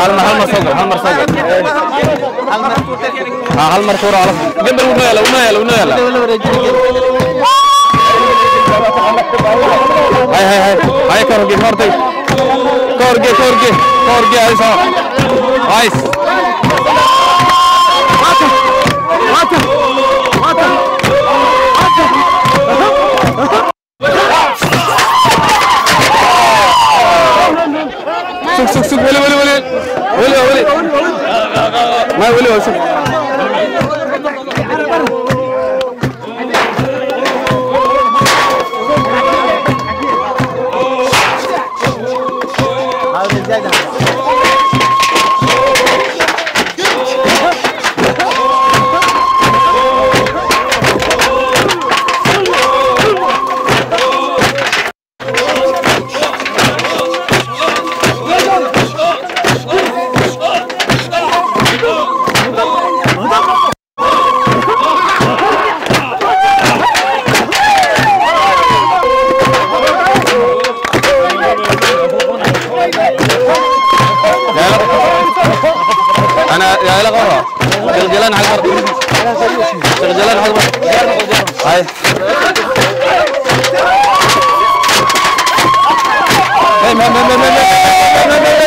hal mar hal mar soo gal hal mar soo gal ha hal mar tuuro hal gambal unoo yaala unoo yaala unoo yaala hay hay hay hay ka horge ka hortay ka horge ka horge ka horge ay soo nice sug sug sug weli weli weli weli weli ma weli waa sug انا يا لا غره جلجلان على الارض جلجلان على الارض هاي هاي ما ما ما ما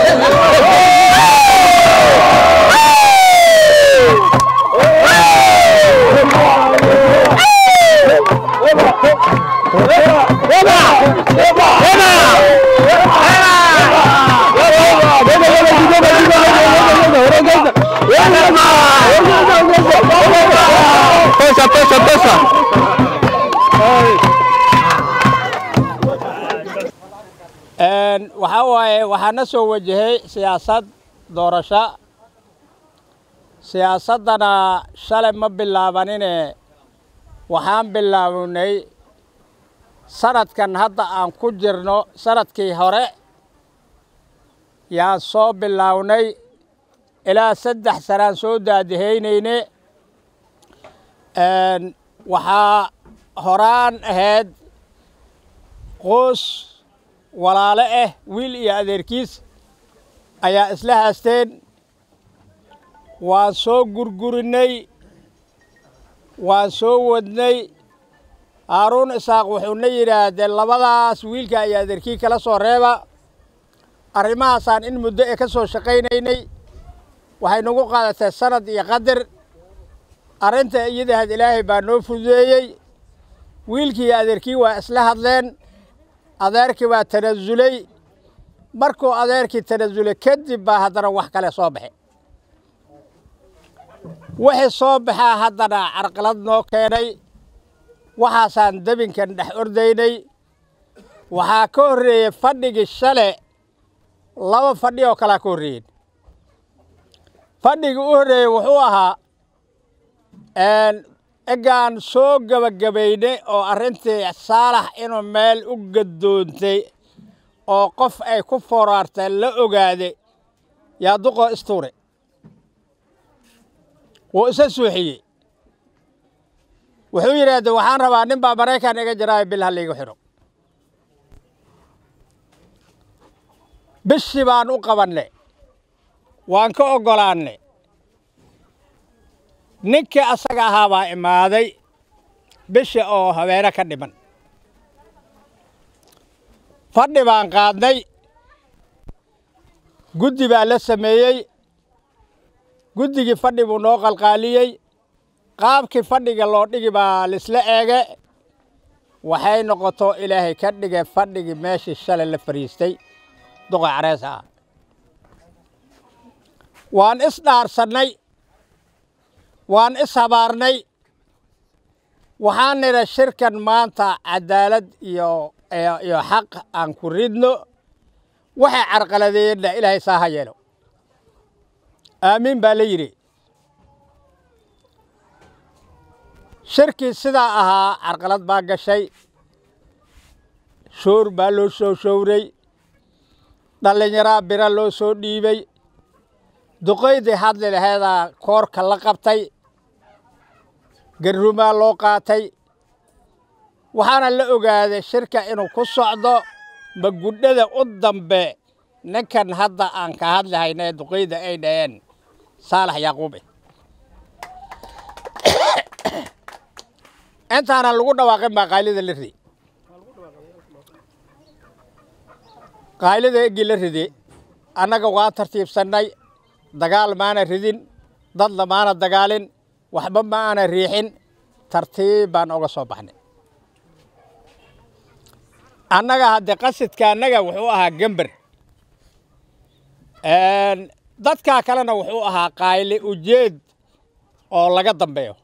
Tosha, tosha, tosha. waxaa waaye waxaa na soo wajahay siyaasad doorasho siyaasaddana shalay ma bilaabanine waxaan bilaawnay sanadkan hadda aan ku jirno sanadkii hore yaan soo bilaawnay ilaa saddex sanaan soo daadihaynayne waxaa horaan ahayd qoos walaale ah wiil iyo adeerkiis ayaa isla haasteen waan soo gurgurinnay waan soo wadnay haaruun isaaq wuxuuna yidhaahdee labadaas wiilka iyo adeerkii kala soo reeba arrimahaasaan in muddo e ka soo shaqaynaynay waxay nagu qaadatay sanad iyo qadar arrinta iyadahaad ilaahay baa noo fududeeyey wiilkii iyo adeerkii waa isla hadleen adeerkii baa tanasulay markuu adeerkii tanasulay kadib baa haddana wax kale soo baxay wixii soo baxaa haddana carqalad noo keenay waxaasaan debinkan dhex ordaynay waxaa ka horreeyey fadhigii shale laba fadhi oo kalea ka horreeyeen fadhigii u horreeyey wuxuu ahaa egaan soo gebagabaynay oo arrintii saalax inuu meel u gadoontay oo qof ay ku fooraartay la ogaaday yaa duqoo istuure wuu isa suuxiyey wuxuu yidhaahde waxaan rabaa nin baa maraykan iga jiraayo bil halliigu xidho bishii baan u qabannay waan ka oggolaannay ninkii asaga ahaa baa imaaday bishi oo habeene ka dhiman fadhi baan qaadnay guddi baa la sameeyey guddigii fadhi buu noo qalqaaliyey qaabkii fadhiga loo dhigi baa laisla eege waxay noqoto ilaahay ka dhigay fadhigii meeshii shalay la fadhiistay duqa careesa ah waan isdhaarsannay waan is habaarnay waxaan nidha shirkan maanta cadaalad iyo iyo xaq aan ku ridno waxay carqaladeeyeenna ilaahay saa ha yeelo aamiin baa la yidhi shirkii sidaa ahaa carqalad baa gashay shoor baa loo soo showray dhallinyaraa bira loo soo dhiibay duqaydii hadli laheedaa koorka la qabtay garrumaa loo qaatay waxaana la ogaaday shirka inuu ku socdo magudhada u dambe ninkan hadda aan ka hadlahayna ee duqeyda ay dhaheen saalax yaaquube intaanan lagu dhawaaqin baa qaylida la ridi qaylida eggii la ridi annaga waa tartiibsannay dagaal maana ridin dad lamaana dagaalin waxba ma aana riixin tartiib baan oga soo baxnay annaga haddee qasidka annaga wuxuu ahaa gember dadkaa kalena wuxuu ahaa qayle ujeed oo laga dambeeyo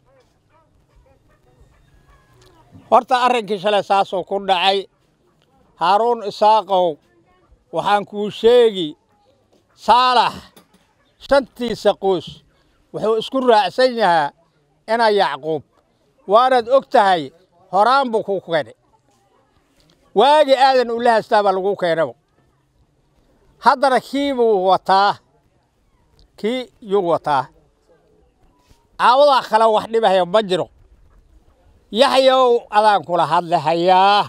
horta arrinkii shalay saasuu ku dhacay haaruun isaaqow waxaan kuu sheegi saalax shantiisa qoys wuxuu isku raacsan yahaa inaa yacquub waanaad og tahay horaan buu kuu keenay waagi aadan ula haystaa baa lagu keenaba haddana kii buu wataa kii yuu wataa caawadaa kale wax dhibahaya ma jiro yaxyow adaan kula hadlihayaa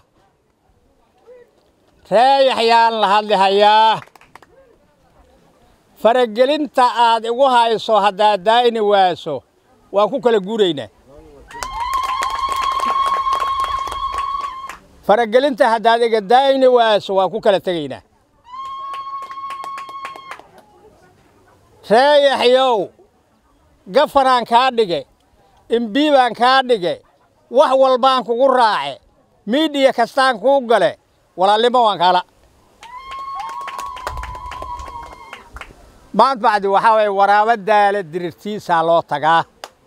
ree yaxyaan la hadlihayaa faragelinta aad igu hayso haddaad daayni waaso waan ku kala guuraynaa faragelinta haddaad iga daayni waaso waan ku kala tegaynaa ree yaxyow gafanaan kaa dhige imbii baan kaa dhige wax walbaan kugu raace miidhiya kastaan kuu gale walaalnimo waan kaala maant bacdi waxaa waye waraabo daale dirirtiisaa loo tagaa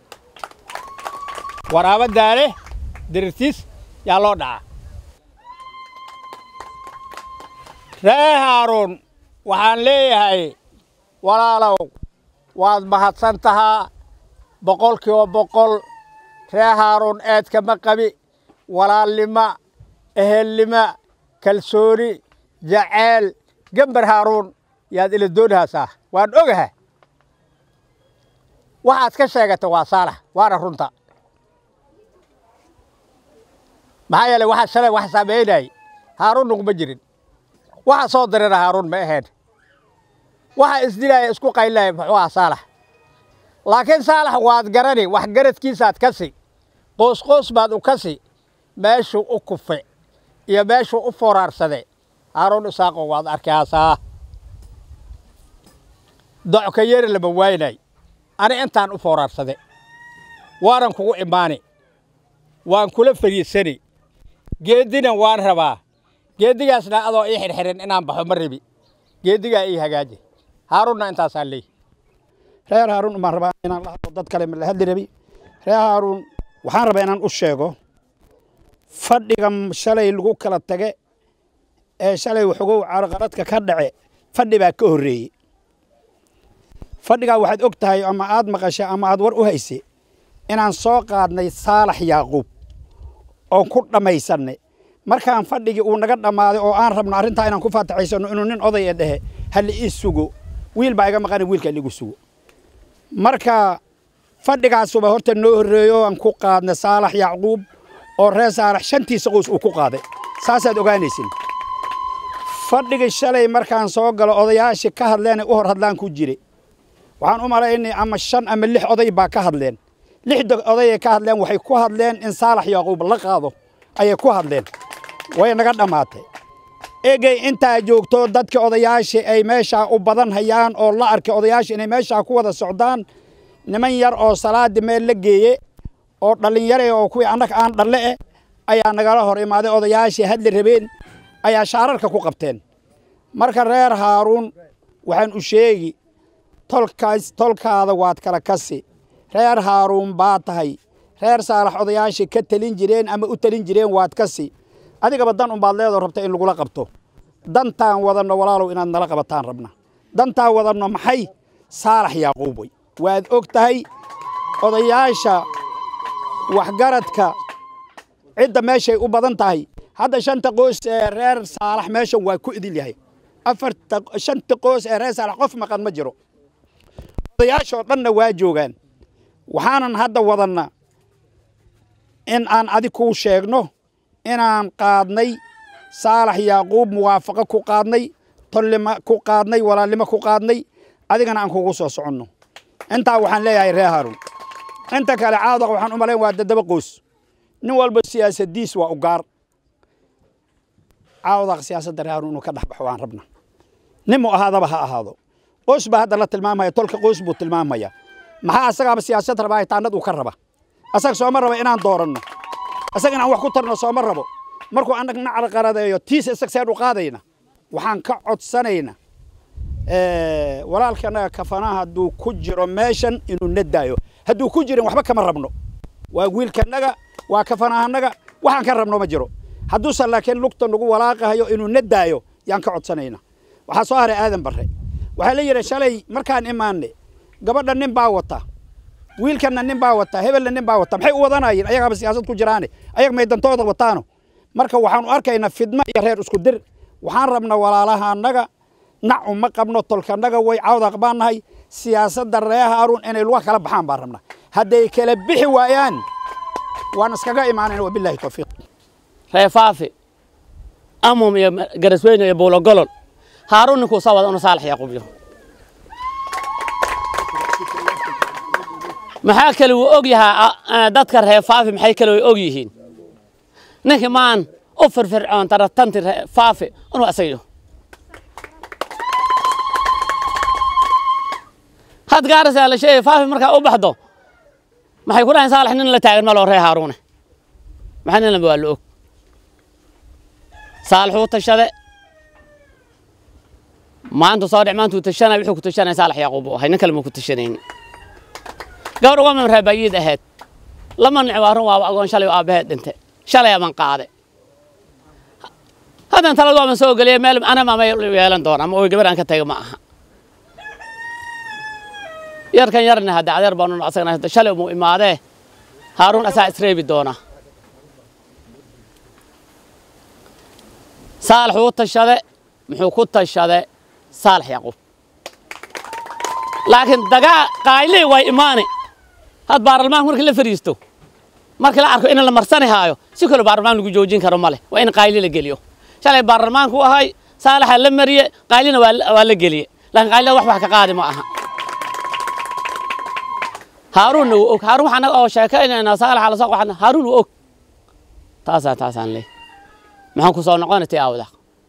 waraabo daale dirirtiis yaa loo dhacaa ree haaruun waxaan leeyahay walaalow waad mahadsan tahaa boqol kiiba boqol ree haaruun eedkama qabi walaalnimo ehelnimo kalsooni jaceyl gember haaruun yaad ila doonhaasaa waan ogaha waxaad ka sheegata waa saalax waana runta maxaa yeeley waxaa shalay wax samaynayay haaruun nuguma jirin waxa soo dirana haaruun ma ahayn waxa isdilaya isku qaylilaya muxuu ahaa saalax laakiin saalax waad garani wax garadkiisaad kasi qoos qoos baad u kasi meeshuu u kufe iyo meeshuu u foraarsade haaruun isaaqo waad arkayaasaa docka yeri lama waynay ani intaan u foraarsade waanan kugu imaani waan kula fariisani geeddina waan rabaa geeddigaasna adoo ii xirxirin inaan baxo ma rabi geeddigaa ii hagaaji haaruunna intaasaan leey reer haaruun umaan rabaa inaan la hadlo dad kale ma la hadli rabi reer haaruun waxaan rabaa inaan u sheego fadhiga shalay lagu kala tage ee shalay waxogow carqaladka ka dhace fadhi baa ka horreeyey fadhigaa waxaad og tahay ama aad maqashay ama aad war u hayse inaan soo qaadnay saalax yaaquub oon ku dhammaysannay markaan fadhigii uu naga dhammaaday oo aan rabno arrintaa inaan ku faataxaysanno inuu nin oday ee dhehe halla ii sugo wiil baa iga maqana wiilka ligu sugo marka fadhigaasuba horta noo horreeyo aan ku qaadnay saalax yacquub oo reer saalax shantiisa qoys uu ku qaaday saasaad ogaanaysin fadhigii shalay markaan soo galo odayaashii ka hadleenay u hor hadlaan ku jire waxaan u malaynay ama shan ama lix oday baa ka hadleen lixda odayay ka hadleen waxay ku hadleen in saalax yaaquub la qaado ayay ku hadleen way naga dhammaatay egey intaa joogto dadka odayaashii ay meeshaa u badan hayaan oo la arkay odayaashii inay meeshaa ku wada socdaan niman yar oo salaadii meel la geeye oo dhallinyare oo kuwii annaga aan dhalle eh ayaa nagala hor imaaday odayaashii hadli rabeen ayaa shaararka ku qabteen marka reer haaruun waxaan u sheegi tolkaas tolkaada waad kala kasi reer haaruun baa tahay reer saalax odayaashii ka telin jireen ama u telin jireen waad kasi adigaba dan unbaad leedoo rabta in lagula qabto dantaan wadanno walaalow inaad nala qabataan rabna dantaan wadanno maxay saalax yaaquub wey waad og tahay odayaasha waxgaradka cidda meeshay u badan tahay hadda shanta qoys ee reer saalax meeshan waa ku idil yahay afarta shanta qoys ee reer saalax qof maqan ma jiro odayaashoo dhanna waa joogaan waxaanan hadda wadanna in aan adig kuu sheegno inaan qaadnay saalax yaaquub muwaafaqo ku qaadnay tollima ku qaadnay walaalnimo ku qaadnay adigana aan kugu soo soconno intaa waxaan leeyahay reer haaruun inta kale caawdaq waxaan u malayn waa dadaba qoys nin walba siyaasadiis waa u gaar caawdaq siyaasadda reer haaruun inuu ka dhex baxo waan rabna nin mu ahaadaba ha ahaado qoys baa hadda la tilmaamaya tolka qoys buu tilmaamaya maxaa asagaaba siyaasad rabaa taanad uu ka raba asaga sooma raba inaan dooranno asaga inaan wax ku tarno sooma rabo markuu anag nacal qaradeeyo tiis isag seen u qaadayna waxaan ka codsanayna walaalkanaga kafanaha hadduu ku jiro meeshan inuu nadaayo hadduu ku jirin waxba kama rabno waa wiilkanaga waa kafanahanaga waxaan ka rabno ma jiro hadduusan laakiin lugta nagu walaaqahayo inuu nadaayo yaan ka codsanayna waxaa soo haray aadan barre waxaa la yidhi shalay markaan imaanay gabadha nin baa wata wiilkanna nin baa wata hebelna nin baa wata maxay u wadanayeen ayagaaba siyaasad ku jiraane ayag may dantooda wataano marka waxaanu arkaynaa fidmo iyo reer isku dir waxaan rabnaa walaalaha annaga nac uma qabno tolkanaga way cawdaq baan nahay siyaasadda reer haaruun inay luga kala baxaan baan rabnaa hadday kala bixi waayaan waan iskaga imaanayna wabillahi tawfiiq reefaafi amum iyo garasweyne iyo buulogolol haaruun ninkuu soo wada unu saalax yaquubyo maxaa kale wuu og yahaa dadka reefaafi maxay kale way og yihiin ninkii maan u firfircoon taratanti reefaafi inuu asagiyo had gaarasaa la sheegay faafi markaa u baxdo maxay ku dhahayn saalax nin la taagan maloo ree haaruune maxaa nin lamba waa la og saalixuu tashade maantu soo dhic maantuu tashanay wuxuu ku tashanaya saalax yaquub uu ahay nin kale muu ku tashanayni gabadh uga mimree bayiid ahayd lama nic waa run waaba agoon shalay aabbaheed dhinte shalay aman qaade haddan talad waaban soo geliyay meel anama ma yeelan doona ama oy gabar aan ka taga ma aha yarkan yarna hadda adeer baanu asagna shalay muu imaadee haaruun asaa isreebi doona saalax uu tashade muxuu ku tashade saalax yaquub laakiin dagaa qaaylee way imaani had baarlamaanka markii la fariisto markii la arko in la marsani haayo si kale baarlamaan lagu joojin karo male waa in qaayli la geliyo shalay baarlamaanku ahay saalaxa la mariye qaaylina waa la geliye laakiin qaylida wax wax ka qaadi ma aha haaruunna wuu og haaruun waxaan oo sheekaynaynaa saalaxa la soo qaxna haaruun wuu og taasaa taasaan leey maxaan ku soo noqonatay aawda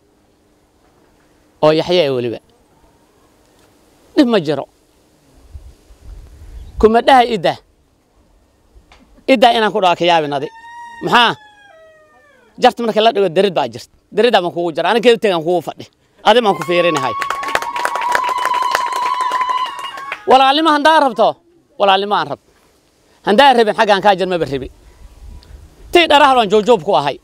oo yaxye ee weliba dhib ma jiro kuma dhaha idda iddaa inaan ku dhawa ka yaabinadi maxaa jarta marka la dhigo derid baa jirta deriddaa baan kugu jira aniga tegaan kugu fadhi adi baan ku fiirinahay walaalnimo handaa rabto walaalnimo aan rab handaa rabin xaggaan kaa jir maba rabi tii dharahal waan joojoob ku ahay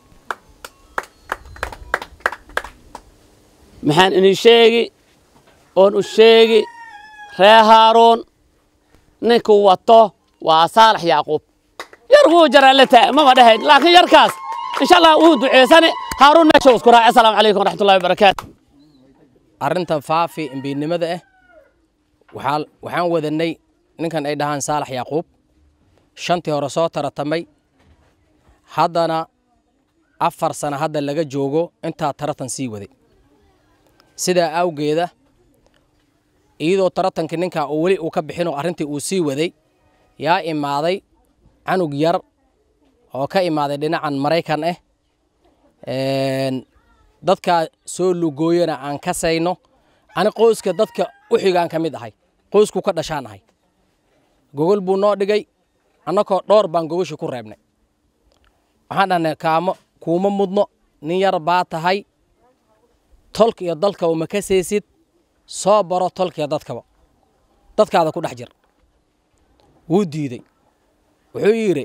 maxaan inii sheegi oon u sheegi ree haaruun ninkuu wato waa saalax yaaquub yar wuu jaraa la taa mama dhahayn laakiin yarkaas insha allah wuu duceysane haaruun meesha isku raacay asalaamu calaykum waraxmatullahi wabarakaatu arrintan faafi imbiidnimada ah waxaa waxaan wadanay ninkan ay dhahaan saalax yaaquub shantii hore soo taratamay haddana afar sano hadda laga joogo intaa taratan sii waday sidaa awgeeda iyadoo taratankii ninkaa uu weli uu ka bixinoo arrintii uu sii waday yaa imaaday canug yar oo ka imaaday dhinacan maraykan ah dadkaa soo lugooyana aan ka sayno ani qoyska dadka u xigaan ka mid ahay qoysku ka dhashaan ahay gogol buu noo dhigay annakoo dhowr baan gogoshii ku reebnay waxaan dhahnay kaamo kuuma mudno nin yar baa tahay tolka iyo dalkaba ma ka saysid soo baro tolkiiyo dadkaba dadkaada ku dhex jir wuu diidey wuxuu yidhi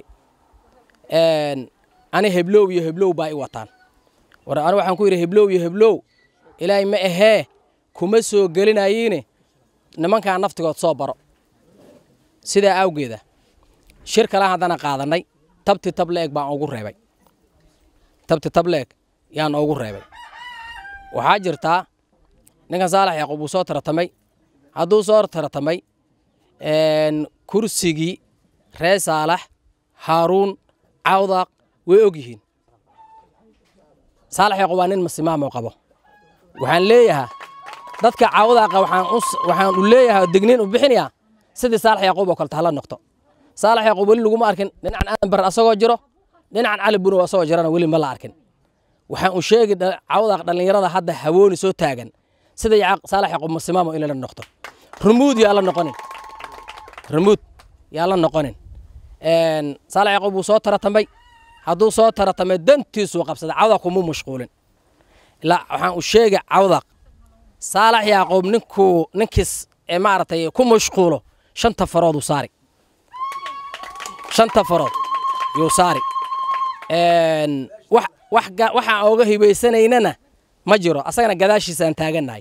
ani heblow iyo heblow baa i wataan war ani waxaan ku yidhi heblow iyo heblow ilaahay ma ahee kuma soo gelinayiine nimankaa naftigood soo baro sidaa awgeeda shir kale haddana qaadannay tabti tableeg baan ugu reebay tabti tableeg yaan ugu reebay waxaa jirtaa ninkan saalax yaaquub uu soo taratamay hadduu soo taratamay kursigii ree saalax haaruun cawdaaq way og yihiin saalax yaaquub waa nin masimaamoo qabo waxaan leeyahaa dadka caawdaaqa waxaan u waxaan u leeyahay oo digniin u bixinayaa sidii saalax yaaquub oo kaleta hala noqto saalax yaaquub weli laguma arkin dhinacan aadan bar asagoo jiro dhinacan cali bunow asagoo jirana weli ma la arkin waxaan u sheegi cawdaaq dhallinyarada hadda hawooni soo taagan sida saalax yaaquub masimaamo in la noqto rumuud yaa la noqonin rumuud yaa la noqonin saalax yaaquub wuu soo taratamay hadduu soo taratamay dantiisuu qabsaday cawdaaq kuma mashquulin ilaa waxaan u sheegi cawdaaq saalax yaaquub ninkuu ninkiis ee maaragtay ku mashquulo shanta farood uu saari shanta farood yuu saari wax wax waxaan ooga hibaysanaynana ma jiro asagana gadaashiisaan taagannahay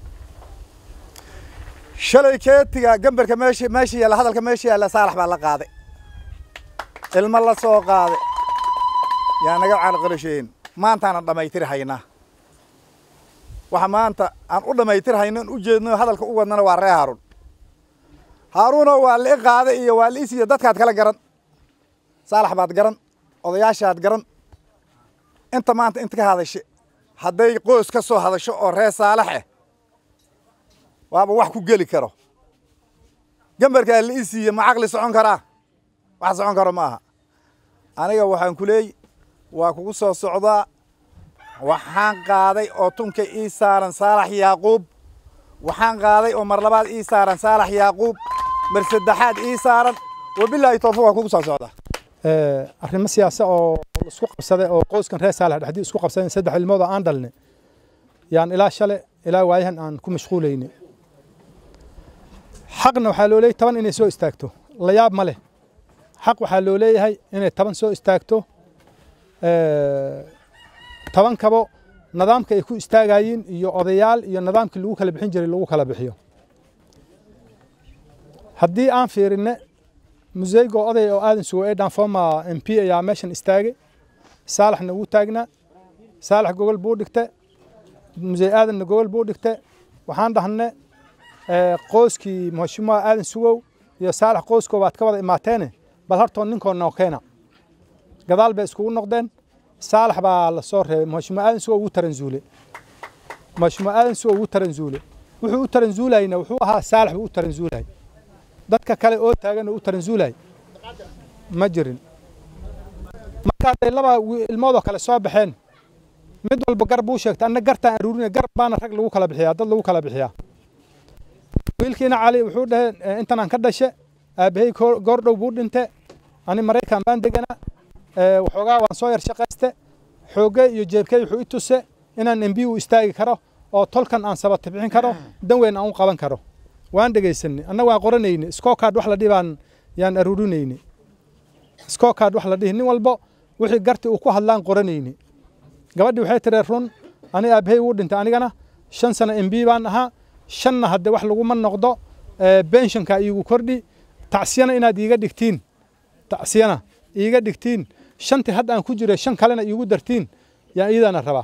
shalay keetiga gambarka meesha meesha yaalla hadalka meesha yaalla saalax baa la qaaday ilmo la soo qaaday yaa naga caalqalasheen maantaana dhammaytiri haynaa waxa maanta aan u dhammaytir hayno u jeedno hadalka u wadnana waa ree haaruun haaruuno waa li'i qaaday iyo waa li'is iyo dadkaad kala garan saalax baad garan odayaashaad garan inta maanta inta ka hadashe hadday qoys ka soo hadasho oo ree saalax eh waaba wax ku geli karo gambarkaa li'i siiye ma caqli socon karaa wax socon karo ma aha aniga waxaan ku leey waa kugu soo socdaa waxaan qaaday oo tunka ii saaran saalax yaaquub waxaan qaaday oo mar labaad ii saaran saalax yaaquub mar saddexaad ii saaran wabilaahi tawfiiq waa kugu soo socdaa arrimo siyaasa oo isku qabsaday oo qoyskan reer saalax dhexdii isku qabsadeen saddex ilmood oo aan dhalnay yaan ilaa shale ilaa waayahan aan ku mashquulayni xaqna waxaa loo leeyahay toban inay soo istaagto la yaab ma leh xaq waxaa loo leeyahay inay toban soo istaagto toban kabo nidaamka ay ku istaagayiin iyo odayaal iyo nidaamkii lagu kala bixin jiray lagu kala bixiyo haddii aan fiirinne museygo oday oo aadan sugo ee dhanfoma m p ayaa meeshan istaagay saalaxna wuu taagnaa saalax gogol buu dhigte musey aadanna gogol buu dhigte waxaan dhahne qoyskii mhashimuha aadan sugow iyo saalax qoyskoo baad ka wada imaateene bal hartoon ninkoo noo keena gadaal bay iskugu noqdeen saalax baa la soo reebay mhashimuha aadan sugow wuu taranzuule mhashimuha aadan sugow wuu taranzuule wuxuu u taranzuulayna wuxuu ahaa saalax buu u taranzuulay dadka kale oo taagan oo u taranzuulay ma jirin markaaday laba ilmoodoo kale soo baxeen mid walba gar buu sheegtay anna gartaan aruurinaya gar baana rag lagu kala bixiyaa dad lagu kala bixiyaa wiilkiina cali wuxuu dhahe intanaan ka dhashe aabbahay goordhow buu dhinte ani maraykan baan degana waxoogaa waan soo yar shaqayste xoogge iyo jeebkey wuxuu i tuse inaan embi u istaagi karo oo tolkan aan sabata bixin karo dan weyn aan u qaban karo waan dhegaysanay annaga waan qoranayni scorecard wax la dhihi baan yaan aruurinayni scorecard wax la dhihi nin walbo wixii garti uu ku hadlaan qoranayni gabadhii waxay tiree run ani aabbahay wuu dhintay anigana shan sano mb baan ahaa shanna hadde wax laguma noqdo benshanka iigu kordhi tacsiyana inaad iiga dhigtiin tacsiyana iiga dhigtiin shantii hadda aan ku jiray shan kalena iigu dartiin yaan iidana rabaa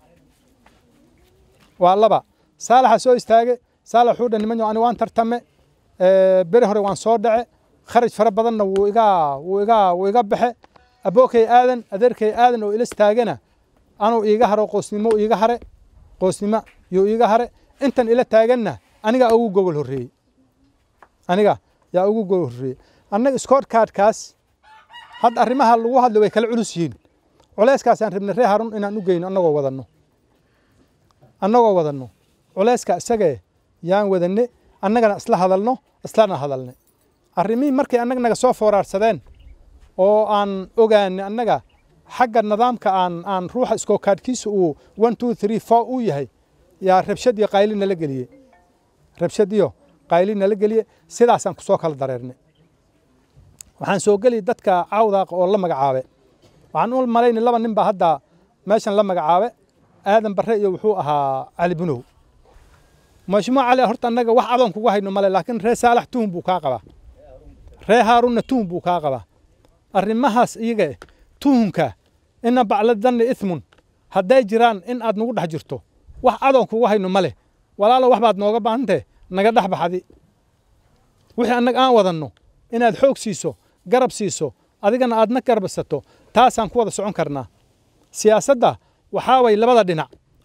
waa laba saalaxa soo istaage saalax wuxuu dhan niman ani waan tartame beri hore waan soo dhace kharaj fara badanna wuu iga wuu iga wuu iga baxe abookay aadan adeerkay aadan oo ilas taagana anuu iiga haro qoosnimo iiga hare qoosnimo yuu iiga hare intan ila taaganna aniga ugu gogol horreeyey aniga yaa ugu gogol horreeyey annaga scorecardkaas hadda arrimaha lagu hadlo way kala culus yihiin culeyskaasaan rabnay ree harun inaan u geyno annagoo wadanno annagoo wadanno culeyska isagee yaan wadanne annagana isla hadalno islana hadalne arrimihii markay annaga naga soo fooraarsadeen oo aan ogaanay annaga xagga nidaamka aan aan ruuxa iskookaadhkiisa uu one two three four uu yahay yaa rabshad iyo qayli nala geliyey rabshad iyo qayli nala geliyey sidaasaan ku soo kala dareernay waxaan soo geli dadka cawdaaqa oo la magacaabe waxaan u malaynay laba nin baa hadda meeshan la magacaabe aadan barre iyo wuxuu ahaa cali bunow mashmuuc cali horta annaga wax adoon kugu hayno male laakiin ree saalax tuhun buu kaa qabaa ree haarunna tuhun buu kaa qabaa arrimahaas iyaga tuhunka ina bacladanna ithmun hadday jiraan in aad nagu dhex jirto wax adoon kugu hayno male walaalo wax baad nooga baahantee naga dhex baxdi wixii annaga aan wadanno inaad xoog siiso garab siiso adigana aadna garbasato taasaan ku wada socon karnaa siyaasadda waxaa way labada dhinac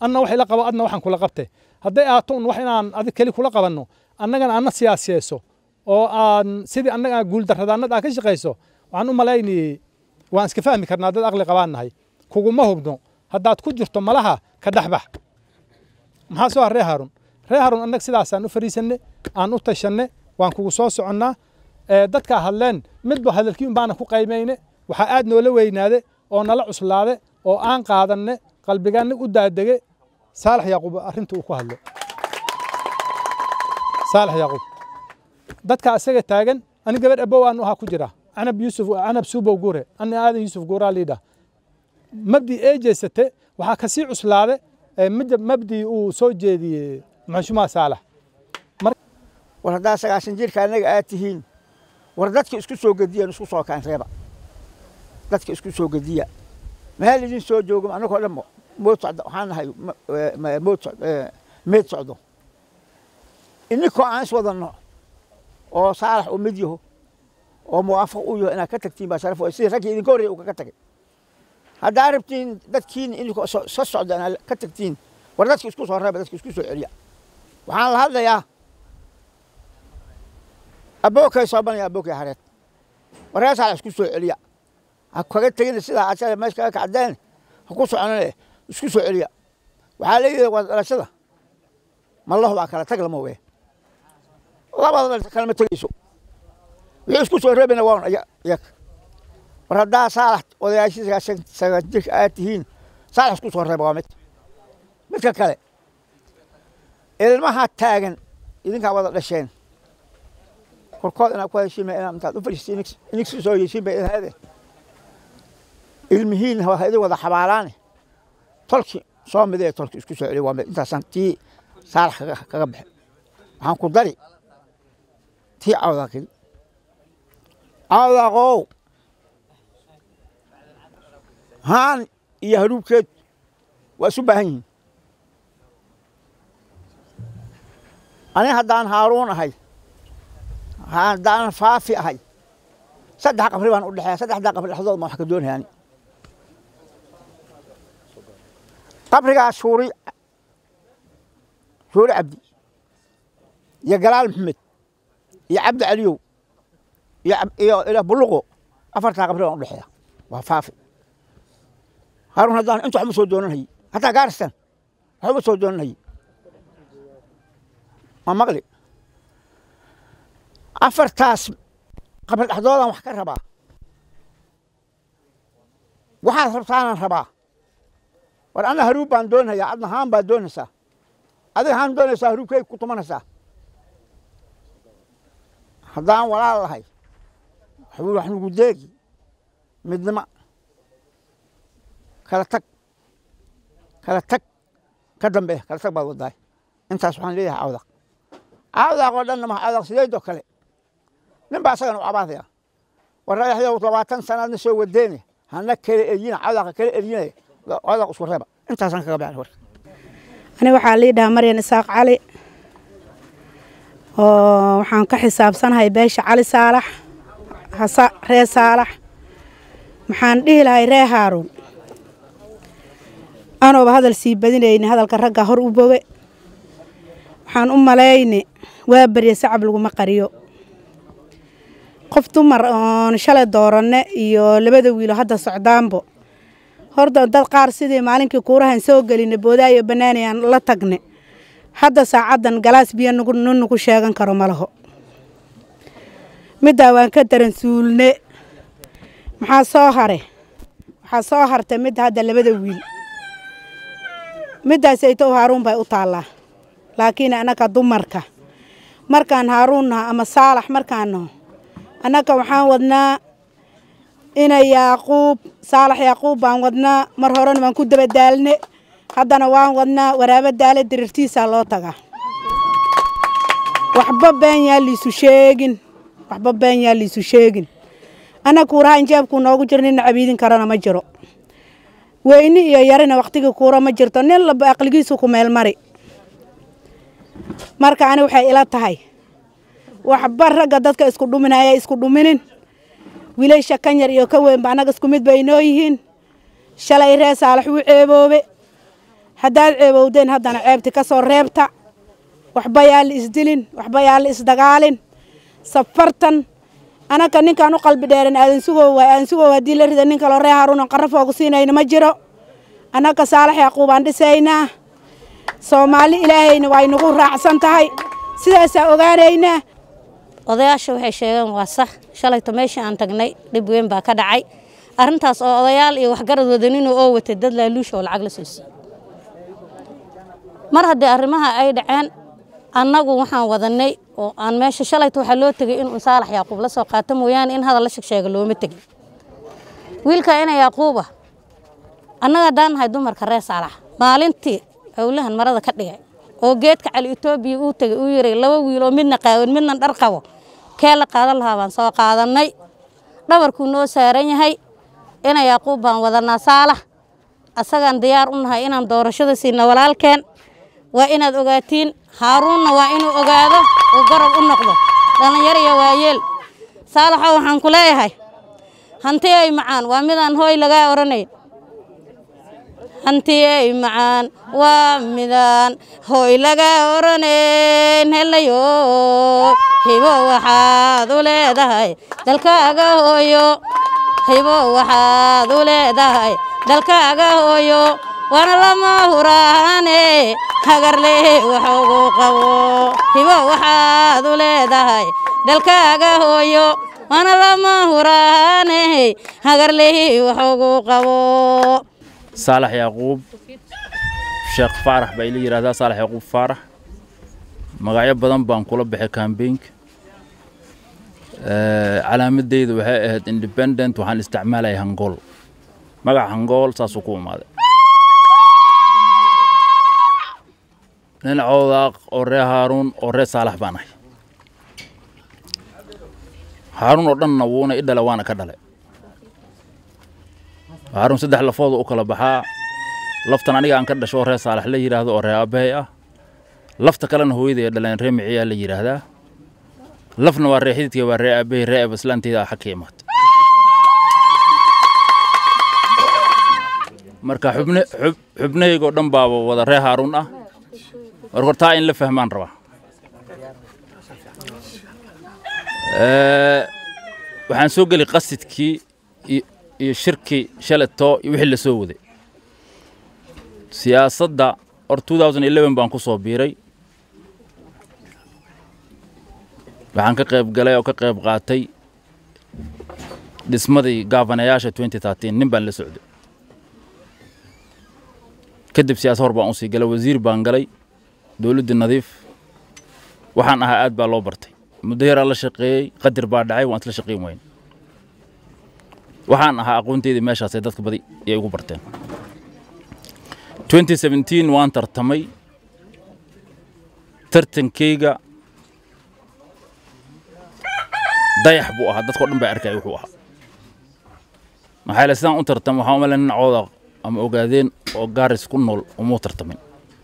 anna wax ila qabo adna waxaan kula qabte hadday ahaato un wax inaan adig keli kula qabanno annagana anna siyaasiyeyso oo aan sidii annaga guuldarradaannada aa ka shaqayso waxaan u malaynayey waan iska fahmi karnaa dad aqli qabaan nahay kuguma hubno haddaad ku jirto malaha ka dhexbax maxaa soo har ree haarun ree haarun annaga sidaasaan u fariisanne aan u tashanne waan kugu soo soconnaa dadkaa hadleen midba hadalkii un baana ku qaymayne waxaa aad noola weynaade oo nala cuslaade oo aan qaadanne qalbigaanna u daadege saalax yaaquub arrinta uu ku hadlo saalax yaaquub dadka isaga taagan ani gabadh abow aan ahaa ku jira canab yuusuf canab suubow gure ani aadan yuusuf guuraa liidha mabdi ee jeesate waxaa kasii cuslaade mabdi uu soo jeediyey maxshumaa saalax war haddaa sagaashan jirka annaga aad tihiin war dadka isku soo gediyan isku soo kaan reeba dadka isku soo gediya meel idin soo joogo annagoo dhan mood socda waxaan nahay mood meed socdo ininkoo aan is wadanno oo saalax uu mid yaho oo muwaafaq u yaho inaad ka tagtiin baa sharaf way sidii raggii idinka horreeya uu kaga tagay haddaa rabtiin dadkiin idinkoo sa socda inaad ka tagtiin war dadka isku soo reeba dadka isku soo celiya waxaan la hadlayaa abookay soobanaya abookay hareed warreer saalax isku soo celiya ha kaga tegina sidaa asada meesha kaga kacdeen ha ku soconane isku soo celiya waxaa leeyahay waa dhalashada mallahu baa kala tag lama wee labada dhalasho kalama tegeyso wixii isku soo reebina waa un iyaga war haddaa saalax odayaashii sagaashan sagaashan jirka aad tihiin saalax isku soo reeba waa mid midka kale ilmaha taagan idinkaa wada dhasheen korkood inaad ku heshiima inaad intaad u fadhiistiin ininksi soo heshiin bay idin ilmihiin waa idin wada xabaalaane tolki soo midee tolki isku soo celiya waa mid intaasaan tii saalax kaga kaga baxe waxaan ku dari tii cawdaaqin cawdaaqow haan iyo haruubkeed waa isu baahan yihiin ani haddaan haaruun ahay haddaan faafi ahay saddex qabri baan u dhexeeya saddexdaa qabri dhexdood ma wax ka doonayaani qabrigaas shuuri shuuri cabdi iyo galaal maxamed iyo cabdi caliyow iyo iyo buluqo afartaa qabri baan u dhexeeya waa faafi haaruun haddaan inta waxba soo doonanhaye hataa gaaristan waxba soo doonanhaye ma maqli afartaas qabri dhexdoodaan wax ka rabaa waxaad rabtaanaan rabaa war anna haruub baan doonayaa adna haan baad doonaysaa adiga haan doonaysaa haruubkay ku tumanaysaa haddaan walaal lahay waxbuu wax nugu deegi midnimo kala tag kala tag ka dambe kala tag baad wadaay intaas waxaan leeyahay cawdaq cawdaq oo dhanna maha cawdaq sideedoo kale nin baa asagan u cabaadaya war radaxyow labaatan sanaadna soo wadeene hana kala eriyina cawdaqa kala eriyina cawdaq isku reeba intaasaan kaga baxay warka ani waxaa lii dhahaa maryan isaaq cali oo waxaan ka xisaabsanahay beesha cali saalax hasa ree saalax maxaan dhihi lahay ree haaruun anooba hadal sii badinayni hadalka ragga hor u boge waxaan u malayni waa barya sacab laguma qariyo qof dumar oon shalay dooranne iyo labada wiilo hadda socdaanbo horta dad qaar sidii maalinkii kuurahan soo geline boodaayo bannaanayaan la tagne hadda saacaddan galaas biyo nugu nunugu sheegan karo ma laho middaa waan ka daran suulne maxaa soo hare waxaa soo hartay midda hadda labada wiil middaas aytow haaruun bay u taallaa laakiin annaga dumarka markaan haaruun naho ama saalax markaan naho annaga waxaan wadnaa inay yaaquub saalax yaaquub baan wadnaa mar horena waan ku dabadaalne haddana waan wadnaa waraabo daale dirirtiisaa loo tagaa waxba been yaa liisu sheegin waxba been yaa liisu sheegin annaga kuuraha injeebkuu noogu jiro nina cabiidin karana ma jiro weyni iyo yarina wakhtigii kuura ma jirto nin laba aqligiisu ku meel mari marka ani waxay ila tahay waxba ragga dadka isku dhuminaya isku dhuminin wiilasha kan yar iyo ka weynba annaga isku mid bay inoo yihiin shalay ree saalax wuu ceeboobe haddaad ceebowdeen haddana ceebti ka soo reebta waxba yaa la isdilin waxba yaa la isdagaalin safartan anaka ninkaan u qalbi dheeran aadan sugow waay aadan sugow haddii la rida nin kaloo ree haruunan qarafooga siinayna ma jiro annaka saalax yaquubaan dhisaynaa soomaali ilaahayna waa inagu raacsan tahay sidaasaa ogaanaynaa odayaasha waxay sheegeen waa sax shalayto meeshii aan tagnay dhib weyn baa ka dhacay arrintaas oo odayaal iyo waxgarad wadaninoo oo watay dad laaluusha oo lacag la soo siiyey mar haddii arrimaha ay dhaceen annagu waxaan wadanay oo aan meesha shalayto waxaa loo tegay inuu saalax yaaquub la soo qaato mooyaane in hadal la shegsheega looma tegin wiilka ina yaaquuba annaga haddaan nahay dumarka reer saalax maalintii howlahan marada ka dhigay oo geedka cali etoobiya uu tegay uu yiray laba wiil oo midna qaawan midna dhar qabo kee la qaadan lahaa baan soo qaadannay dhabarkuu noo saaran yahay ina yaaquub baan wadanaa saalax asagaan diyaar u nahay inaan doorashada siina walaalkeen waa inaad ogaatiin haaruunna waa inuu ogaado uu garab u noqdo dhallinyar iyo waayeel saalaxoo waxaan ku leeyahay hanti ay macaan waa midaan hooy lagaa odhanayn hantiyey macaan waa midaan hooy laga oranayn helayo hibo waxaad u leedahay dalkaaga hooyo hibo waxaad u leedahay dalkaaga hooyo waana lama huraane hagarle waxugu qabo hibo waxaad u leedahay dalkaaga hooyo waana lama huraane hagarlehi waxugu qabo saalax yaaquub sheekh faarax baa ila yidhahdaa saalax yaaquub faarax magacyo badan baan kula baxay kambeynka calaamadeyda waxay ahayd independent waxaan isticmaalaya hangool magaca hangool saasuu ku imaaday nin coodaaq oo ree haaruun oo ree saalax baan ahay haaruun oo dhanna wuuna i dhala waana ka dhalay haaruun saddex lafooda u kala baxaa laftan aniga aan ka dhasho oo ree saalax la yidhaahdo oo ree aabbahay ah lafta kalena hooyaday ee dhaleen ree miciyaa la yidhaahdaa lafna waa ree xididkay waa ree aabbahay ree abaslaanteyda ah xag ka imaata marka xubne xub xubnahaygoo dhan baaba wada ree haaruun ah marka hor taa in la fahmaan rabaa waxaan soo geli qasidkii iyo shirkii shalatoo iyo wixii la soo waday siyaasadda or baan ku soo biiray waxaan ka qayb galay oo ka qayb qaatay dhismadii gaafanayaasha nin baan la socday kadib siyaasa hor baan usii galay wasiir baan galay dowladdii nadiif waxaan ahaa aad baa loo bartay muddo yaraa la shaqeeyey qadir baa dhacay waan isla shaqeyn wayn waxaan ahaa aqoonteydii meeshaasay dadka badi iyay ugu barteen waan tartamay tartankeyga dayax buu ahaa dadkao dhan baa arkaya wuxuu ahaa maxaa yeele sidaan u tartam waxaan umale nin cooda ama ogaadeen oo gaaris ku nool umuu tartamin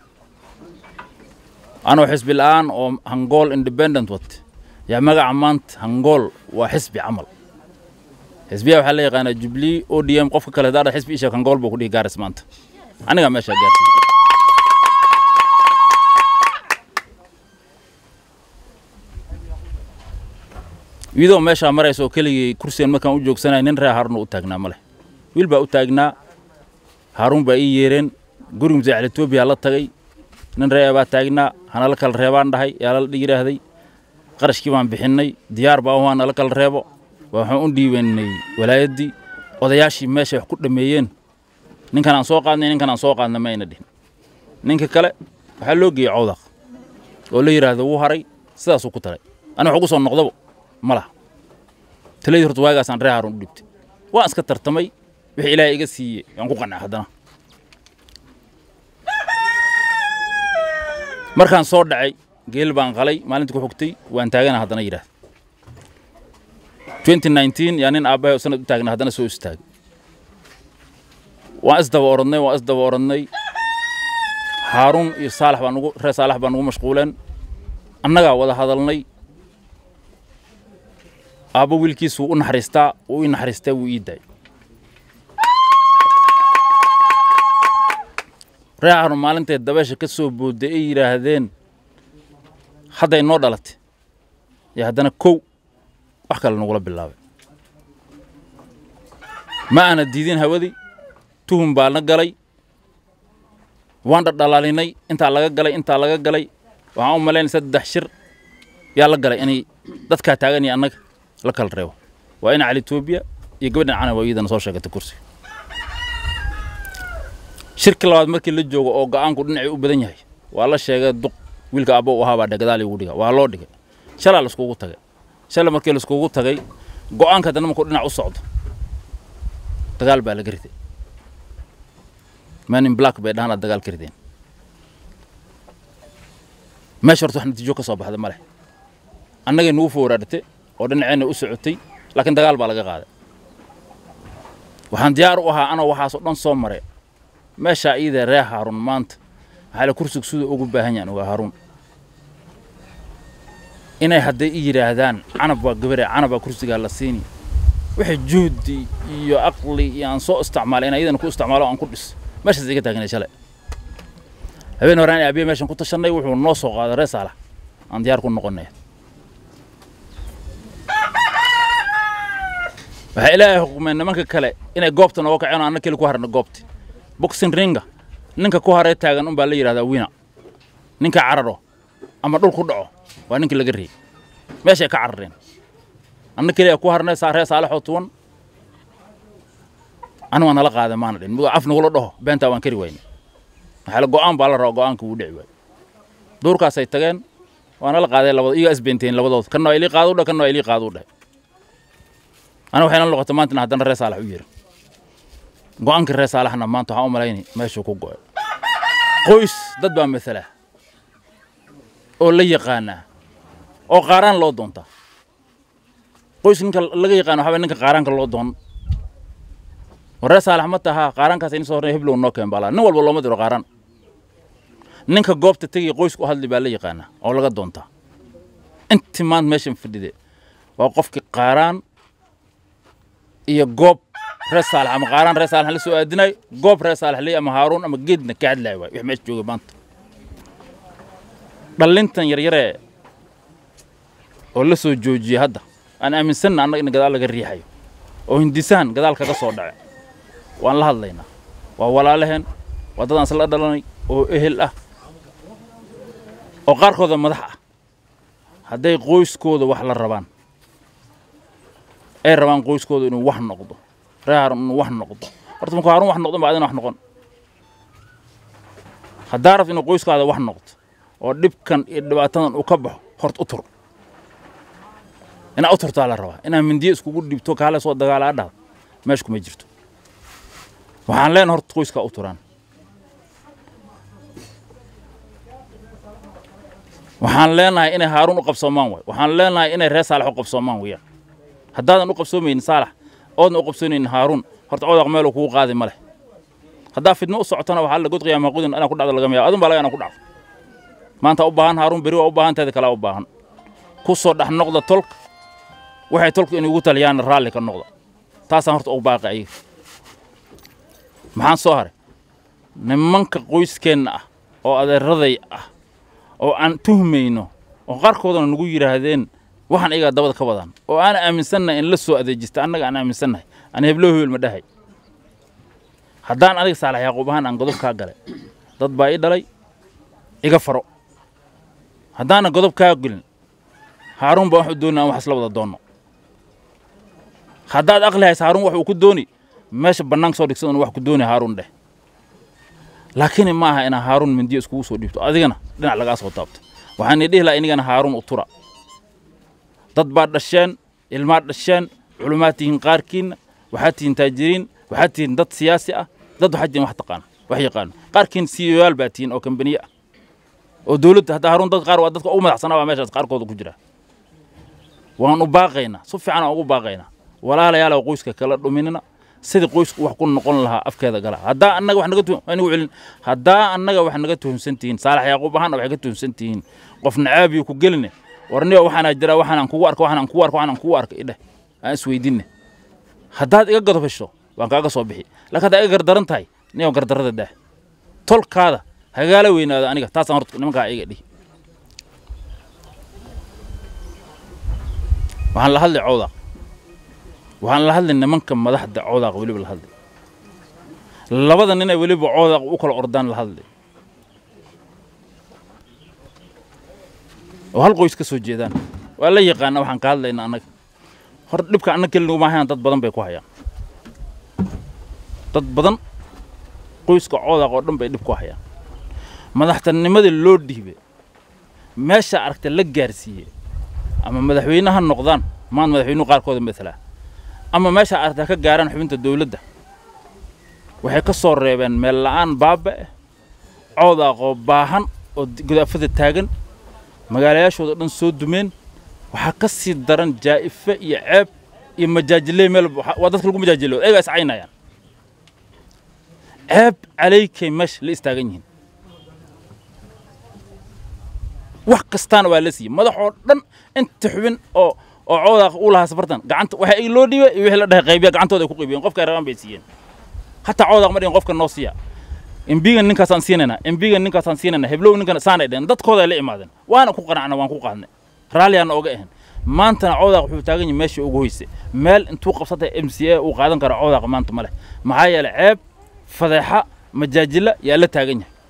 anoo xisbi la'aan oo hangool independent wat yaa magaca maanta hangool waa xisbi camal xisbiyaa waxaa la yaqaanaa jubilee o d m qofka kale daadha xisbi isheeg hangool buu ku dhihi gaaris maanta anigaa meeshaa gaarsiiy iyadoo meeshaa maraysa oo keligii kursigan markaan u joogsanaya nin ree haaruun u taagnaa ma leh wiil baa u taagnaa haaruun baa ii yeereen guri musaaxil etoobiya la tagay nin ree baa taagnaa hanala kala reebaan dhahay yaa la yidhaahday qarashkii baan bixinnay diyaar baa waa nala kala reebo waxaan u dhiibanay walaayaddii odayaashii meeshay wax ku dhammeeyeen ninkan aan soo qaadnay ninkan aan soo qaadnay ma ayna dhihin ninka kale waxaa loo geeyey cawdaq oo la yidhaahdo wuu haray sidaasuu ku talay aniga wax ugu soo noqdaba ma laha taladii horta waagaasaan ree haaruun u dhibtay waan iska tartamay wixii ilaahay iga siiyey waan ku qancay haddana markaan soo dhacay geel baan qalay maalintii ku xigtay waan taagana haddana yidhaahda yaa nin aabbahay oo sanad u taagna haddana soo istaagay waan isdaba orodnay waan isdaba orodnay haaruun iyo saalax baa nugu reer saalax baa nugu mashquuleen annagaa wada hadalnay aabbo wiilkiis wuu u naxariistaa wuu ii naxariistaa wuu ii daayay ree haaruun maalintay dabeesha ka soo boodday ay yidhaahdeen hadday noo dhalatay iyo haddana kow wax kale nagula bilaabay ma aana diidin hawadii tuhum baa na galay waan dhadhalaalinay intaa laga galay intaa laga galay waxaan u malaynay saddex shir yaa la galay inay dadkaa taagan iyo annaga la kala reebo waa ina cali etoobiya iyo gabadhan canawa iyadana soo sheegatay kursiga shirka labaad markii la joogo oo go'aanku dhinacii u badan yahay waa la sheegay duq wiilka abbo u ahaa baa gadaal igu dhiga waa loo dhigay shalaa laiskugu tagay shalay markii laiskugu tagay go'aanka haddana markuu dhinac u socdo dagaal baa laga riday manin black bay dhahanaa dagaal ka rideen meesha horta wax natiijo ka soo baxda ma leh annagay nugu fooraadatay oo dhinaceenna u socotay laakiin dagaal baa laga qaaday waxaan diyaar u ahaa anoo waxaasoo dhan soo maray meeshaa iyadee ree haaruun maanta maxaa la kursiga siduu ugu baahan yahan ogaa haaruun inay hadday i yidhaahdaan canab waa gabare canabaa kursigaa la siini wixii juhdi iyo aqli iyo aan soo isticmaalay inaan iyadana ku isticmaalo aan ku dhis meeshaas iga taagnay shalay habeen horaan aabiye meeshan ku tashannay wuxuu noo soo qaaday ree saalax aan diyaar ku noqonay waxaa ilaahay xukumay nimanka kale inay goobta nooga kaceen oo anna keli ku harna goobti boxing ringa ninka ku haree taagan unbaa la yidhahdaa wina ninka cararo ama dhul ku dhaco waa ninka laga reeyey meeshay ka carareen anna keliya ku harnay saa ree saalexoo tuwan anu waa nala qaaday maana dhin af nagula dhaho beentaa waan kari wayne maxaa la go'aan baa la rabaa go'aanka wuu dhici waayo duurkaasay tageen waa nala qaaday labado iyagaa isbeenteen labadooda kanna waa ilii qaadu dheh kanna waa ilii qaadu dheh ana waxay nala noqotay maantana haddana ree saalax u yiri go'aankii ree saalaxna maanta waxaan u malayni meeshuu ku go'ay qoys dad baa matala oo la yaqaanaa oo qaaraan loo doontaa qoys ninka laga yaqaano waxaa ninka qaaraanka loo doon waree saalax ma tahaa qaaraankaas in soo hornay heblow noo keen baalaa nin walba looma diro qaaraan ninka goobta tegaya qoysku u hadli baa la yaqaanaa oo laga doontaa intii maanta meeshan fadhide waa qofkii qaaraan iyo goob ree saalax ama qaaraan ree saalax la soo aadinay goob ree saalax ley ama haaruun ama geedna ka hadlaay waay wix meesha joogay maanta dhallintan yaryaree oo la soo joojiyey hadda aan aaminsanna annaga in gadaal laga riixayo oo hindisahan gadaal kaga soo dhace waan la hadlaynaa waa walaalaheen waa dad aan isla dhalanay oo ehel ah oo qaarkooda madax ah hadday qoyskooda wax la rabaan ay rabaan qoyskooda inuu wax noqdo ree haarun inuu wax noqdo horta markuu haarun wax noqdo ba adina wax noqon haddaa rabto inuu qoyskaada wax noqdo oo dhibkan iyo dhibaatadan uu ka baxo horta u tur inaa u turtaa la rabaa inaa mindiyo iskugu dhibto kaale soo dagaalaa dhahda meesha kuma jirto waxaan leenahay horta qoyskaa u turaan waxaan leenahay inay haaruun u qabsoomaan waay waxaan leenahay inay ree saalax u qabsoomaan weeyaan haddaadan u qabsoomaynin saalax oodna u qabsoonaynin haaruun horta codaq meeluu kugu qaadi ma leh haddaa fidno u socotana waxaa la god qiyaama qudin inaa ku dhacdo laga yaaba adun baa laga inaa ku dhacdo maanta u baahan haaruun beri waa u baahan teeda kalaa u baahan ku soo dhex noqda tolka waxay tolku inay ugu taliyaan raalli ka noqda taasaan horta ugu baaqi ayaga maxaan soo haray nimanka qoyskeenna ah oo adeeraday ah oo aan tuhmayno oo qaarkoodana nagu yidhaahdeen waxaan iyagaa dabada ka wadaan oo aan aaminsannahay in la soo adeejista annaga aan aaminsannahay aan heblo hebel ma dhahay haddaan adiga saalax yaaquub ahaan aan godob kaa galay dad baa ii dhalay iga faro haddaanan godob kaa gelin haaruun baan wax u dooni aan wax isla wada doonno haddaad aqli haysa haaruun wax uu ku dooni meesha bannaanka soo dhigsan wax ku dooni haaruun dheh laakiin ma aha inaa haaruun mindiyo iskugu soo dhiibto adigana dhinac lagaa soo taabto waxaan idhihi lahaa inigana haaruun u tura dad baa dhasheen ilmaa dhasheen culumaad tihiin qaarkiinna waxaad tihiin taajiriin waxaad tihiin dad siyaasi ah dad waxaad tihiin wax taqaana wax yaqaano qaarkiin siyoyaal baa tihiin oo kambaniye ah oo dowladda hadda haaruun dad qaar waa dadka ugu madaxsanaa baa meeshaas qaarkooda ku jira waan u baaqaynaa si fiican aan ugu baaqaynaa walaalayaalow qoyska kala dhuminina sidii qoysku wax ku noqon lahaa afkeeda gala haddaa annaga wax naga anigu celin haddaa annaga wax naga tuhunsan tihiin saalax yaaquub ahaana waxay ka tuhunsan tihiin qof nacaabiyo ku geline warniyo waxaanaa jira waxaanaan kugu arka waxaanaan kugu arka waxaanaan kugu arka idheh aan isweydinne haddaad iga godob hesho waan kaaga soo bixi laakiin haddaa iga gardaran tahay niyow gardarrada dheh tolkaada hagaala weynaada aniga taasaan horta nimankaa iga dhihi waxaan la hadlay cawdaaq waxaan la hadlay nimanka madaxda cawdaaq weliba la hadlay labada nin ay weliba cawdaaq u kala ordaan la hadlay oo hal qoys ka soo jeedaan waa la yaqaana waxaan ka hadlaynaa annaga hor dhibka annaga keli nuguma hayaan dad badan bay ku hayaan dad badan qoyska coodaaq oo dhan bay dhib ku hayaan madaxtanimadii loo dhiibay meesha aragta la gaarsiiyey ama madaxweyne ha noqdaan maan madaxweynuhu qaarkooda matala ama meesha aragta ka gaaraan xubinta dowladda waxay ka soo reebeen meel la'aan baaba ah coodaaqoo baahan oo gudaafada taagan magaalayaashooda dhan soo dumeen waxaa ka sii daran jaa'ife iyo ceeb iyo majaajiley meel waa dadka lagu majaajilooda ayagaa is caynayaan ceeb calaykay meesha la istaagan yihiin wax kastaana waa la siiyey madax oo dhan inta xubin oo oo coodaaq u lahaa safartan gacanta waxa ay loo dhiibay iyo wixii la dhahay qaybiya gacantooda ay ku qaybiyeen qofka ay rabaan bay siiyeen hataa coodaaq ma dhihin qofka noo siiya embigan ninkaasaan siinaynaa embigan ninkaasaan siinaynaa heblow ninkan saanay dhehen dadkooda ay la imaadeen waana ku qanacna waan ku qaadnay raalliyaana oga ahayn maantana coodaaq wuxuu taagan yahay meeshii ugu hoyse meel intuu qabsatay m c a uu qaadan karo coodaaq maanta ma leh maxaa yeelay ceeb fadeexa majaajila yaa la taagan yahay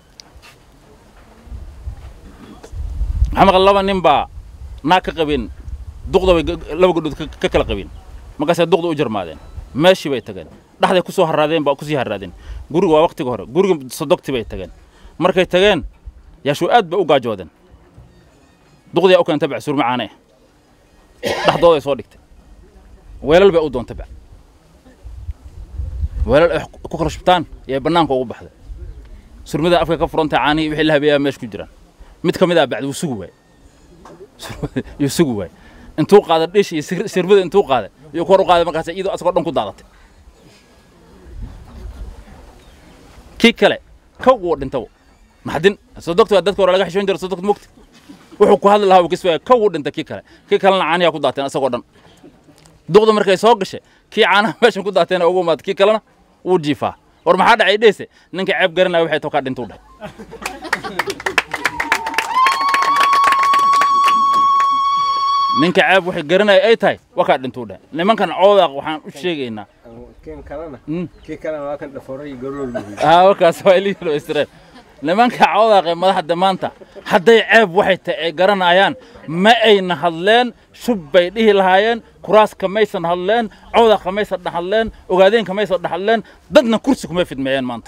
waxaa maqan laba nin baa naag ka qabeen duqda bay laba gabdhood ka kala qabeen markaasay duqda u jarmaadeen meeshii bay tageen dhexday ku soo harraadeen baa kusii harraadeen guriga waa waqtiga hore guriga sodogti bay tageen markay tageen yaashuu aad bay u gaajoodeen duqdii u keentay bac surma caane dhexdooda ay soo dhigtay weelal bay u doontay bac weelal ay ku kala shubtaan iyo bannaanka ugu baxday surmada afka ka furantay caanihii wixii la habeeyaa meesha ku jiraan mid ka mid ah bacdi wuu sugi waay yuu sugi waay intuu qaaday dhish iyo sirbada intuu qaaday yuu kor u qaaday markaas iyadoo asagoo dhan ku daadatay kii kale kow wuu dhintay naxdin sodogta waa dadka hore laga xishoon jira sodogta mugti wuxuu ku hadli lahaa uu kiswaya kow wuu dhintay kii kale kii kalena caaniyaa ku daateen asagoo dhan duqda markay soo gashay kii caanaha meeshan ku daateen ugu imaatay kii kalena wuu jiifaa war maxaa dhacay dheese ninka ceeb garanaya waxay tokaa dhintuu dhahay ninka ceeb waxay garanaya ay tahay wakaa dhintuu dhahay nimankan coodaaq waxaan u sheegaynaa wakaas waa ilihilo israel nimanka coodaaqee madaxda maanta hadday ceeb waxay tahay ay garanayaan ma ayna hadleen shub bay dhihi lahaayeen kuraaska maysan hadleen coodaqa maysan dhahadleen ogaadeenka maysan dhahadleen dadna kursi kumay fidmeeyeen maanta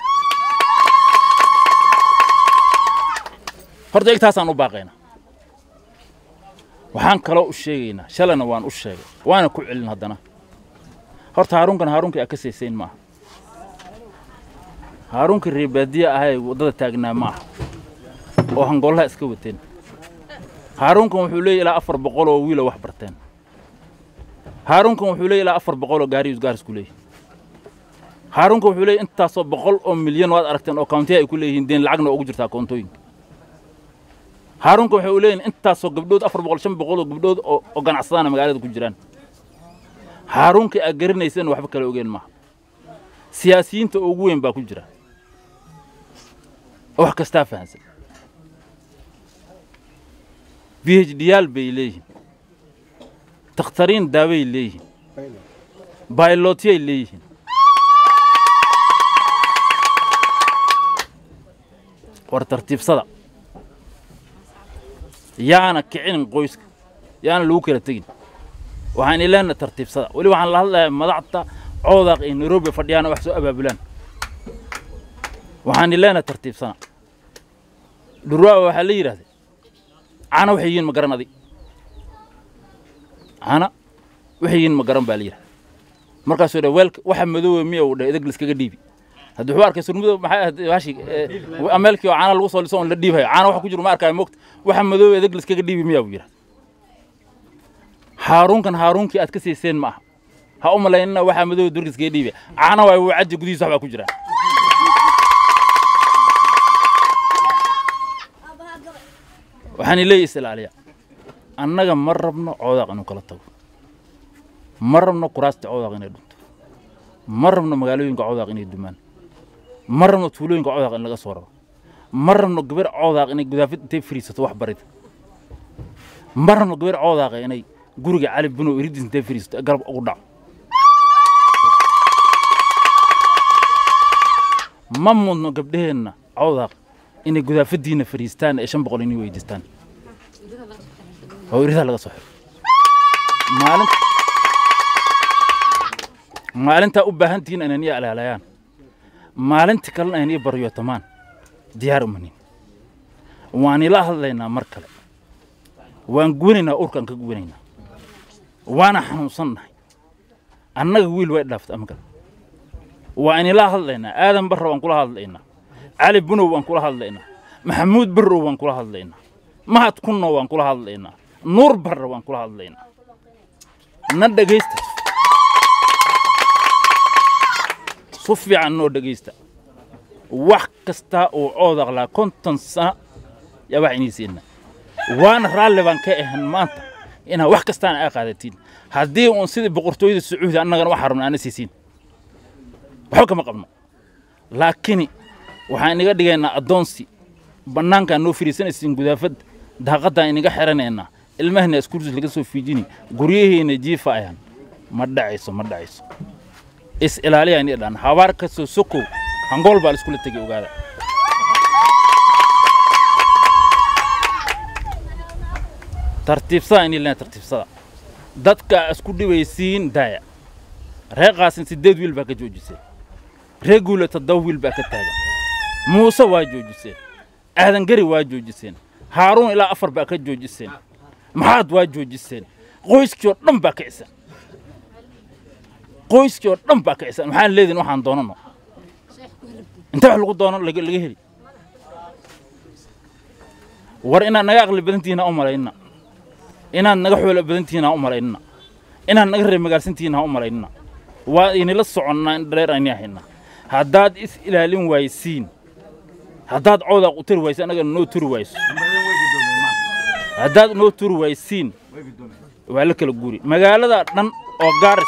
horta igtaasaan u baaqaynaa waxaan kaloo u sheegaynaa shalayna waan u sheegay waana ku celin haddana horta haaruunkan haaruunkii aa ka saysayn maaha haaruunkii reebaadiye ahay waddada taagnaa ma aha oo hangoolaha iska wateen haaruunkan wuxuu leeyahy ilaa afar boqol oo wiilo wax barteen haaruunkan wuxuu leeyahy ilaa afar boqol oo gaariyus gaarisku leeyahy haaruunkan wuxuu leeyahy intaasoo boqol oo milyan waad aragteen oo kauntiya ay ku leeyihiin deen lacagna ugu jirtaa koontooyinka haaruunka waxay u leeyihin intaasoo gabdhood afar boqol shan boqol oo gabdhood oo ganacsadaana magaalada ku jiraan haaruunka aad garanayseen waxba kala ogeen maaha siyaasiyiinta ugu weyn baa ku jira oo wax kastaa fahansan b h d yaal bay leeyihiin takhtariin daaway leeyihiin baylootyay leeyihiin war tartiibsada yaana kicinin qoyska yaana lagu kala tegin waxaan ileenna tartiibsada weli waxaan la hadlayaa madaxda coodaaq iyo nairobi fadhiyaana wax soo abaabulaan waxaan ileenna tartiibsana dhurwaa waxaa la yidhahday cana waxay yihiin ma garan adig cana waxay yihiin ma garan baa la yidhahda markaasuu dha weelka waxa madoowe miya uu dha idag liskaga dhiibi haddii wuxuu arkay surmudo maxay ahayd bashi ameelkii oo caana lagu soo liso on la dhiibayo caana waxa ku jiro ma arkaayo mogta waxa madoobe edeg liskaga dhiibi miyaa buu yidhahda haaruunkan haaruunkii aad ka siiseen ma aha ha u malaynina waxaa madoobe durka iskaga dhiibaya caana waayo wuu caji gudihiisa waxbaa ku jira waxaan leeyahay isilaaliya annaga ma rabno coodaaq inuu kala tago ma rabno kuraasta coodaaq inay dhunto ma rabno magaalooyinka coodaaq inay dumaan ma rabno tuulooyinka coodaaq in laga soo raro ma rabno gabar coodaaq inay gudaafid intay fariisato wax barida ma rabno gabar coodaaq inay guriga cali bunow iridis intay fariisato garab ugu dhaco ma mudno gabdhaheenna coodaaq inay gudaafadiina fariistaan ee shan boqol inay weydiistaan oo iridaa laga soo xiro maalinta maalintaa u baahantihiin inaan ii alaalayaan maalinta kalena aan ii baryootamaan diyaar umanin waan ila hadlaynaa mar kale waan guwanaynaa urkaan ka guwanaynaa waana xanuunsannahay annaga wiil way dhaaftay ama kale waan ila hadlaynaa aadan barra waan kula hadlaynaa cali bunow waan kula hadlaynaa maxamuud barrow waan kula hadlaynaa mahad kunno waan kula hadlaynaa nuur barra waan kula hadlaynaa na dhegaysta su fiican noo dhegaysta wax kastaa uu coodaqlaa konton sano yaa wax inii siina waana raalli baan ka ahan maanta inaa wax kastaan aa qaadatiin haddii uun sidii boqortooyada sacuudi annagana waxaa rabna aana siisiin waxba kama qabno laakiin waxaan inaga dhigaynaa addoonsi bannaankaan noo firiisanaysiin gudaafad daaqaddaan inaga xiranaynaa ilmahana iskursus laga soo fiijini guryaheena jiifa ayaan ma dhacayso ma dhacayso is ilaaliya ini dhan habaar kastoo sokow hangool baa la iskula tegay ogaada tartiibsada ini lena tartiibsada dadka isku dhibaysiin daaya reeqaasin siddeed wiil baa ka joojiseen ree guule toddoba wiil baa ka taagan muuse waa joojiseen aadan gari waa joojiseen haaruun ilaa afar baa ka joojiseen maxaad waa joojiseen qoyskii oo dhan baa ka cisan qoyskii oo dhan baa ka cisan maxaan leedin waxaan doonano inta wax lagu doono laga laga heli war inaad naga aqli badan tihiin ha u malaynina inaad naga xoolo badan tihiin ha u malaynina inaad naga reer magaalsan tihiin ha u malaynina waa inila soconnaa in dhareer ayni ahayna haddaad is ilaalin waaysiin haddaad coodaaq u turi wayso annaga noo turi wayso haddaad noo turi waysiin waa la kala guuri magaalada dhan oo gaaris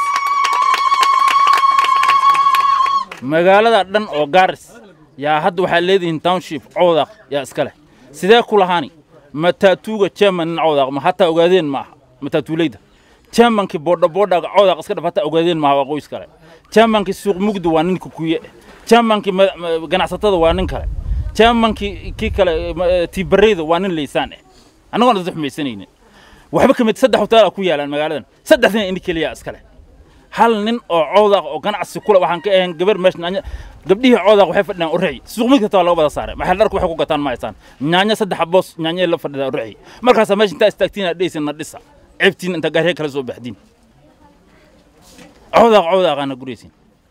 magaalada dhan oo gaaris yaa hadda waxaa leedihiin township coodaaq yaa iska leh sidee ku lahaani mataatuuga german nin coodaaq ma hataa ogaadeen ma aha mataatuuleyda germankii boodha boodhaga coodaaq iska dhaf hataa ogaadeen maaha waa qoys kale germankii suuq mugdi waa nin kukuye germankii ganacsatada waa nin kale germankii kii kale tiibareyda waa nin laysaan eh annagoona dad xumaysanaynin waxba ka mid saddex hoteela ku yaalaan magaaladan saddexdina ini keliya iska leh hal nin oo coodaaq oo ganacsi kule waxaan ka ahayn gabar meesha nyaanya gabdhihii coodaaq waxay fadhiyaan urixi suuq mid kasta waa laga wada saaray maxay dharku waxay ku gataan ma haysaan nyaanya saddex boos nyaanyay la fadhidaa urixi markaasaa meesha intaa istaagtiin aad dheysin na dhisa ceebtiin inta gaarhee kala soo baxdiin coodaaq coodaaqaana guraysin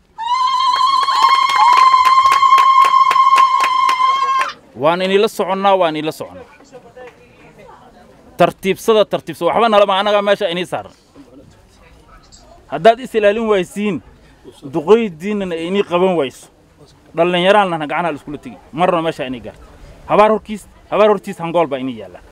waan inila soconnaa waan inila soconnaa tartiibsada tartiibsada waxba nalama annagaa meesha inii saaran haddaad is ilaalin waysiin duqaydiinnana inii qaban wayso dhallinyaraalnana gacanaha la iskula tegi marna meesha inii gaarta habaar horkiis habaar hortiis hangool baa inii yaallaa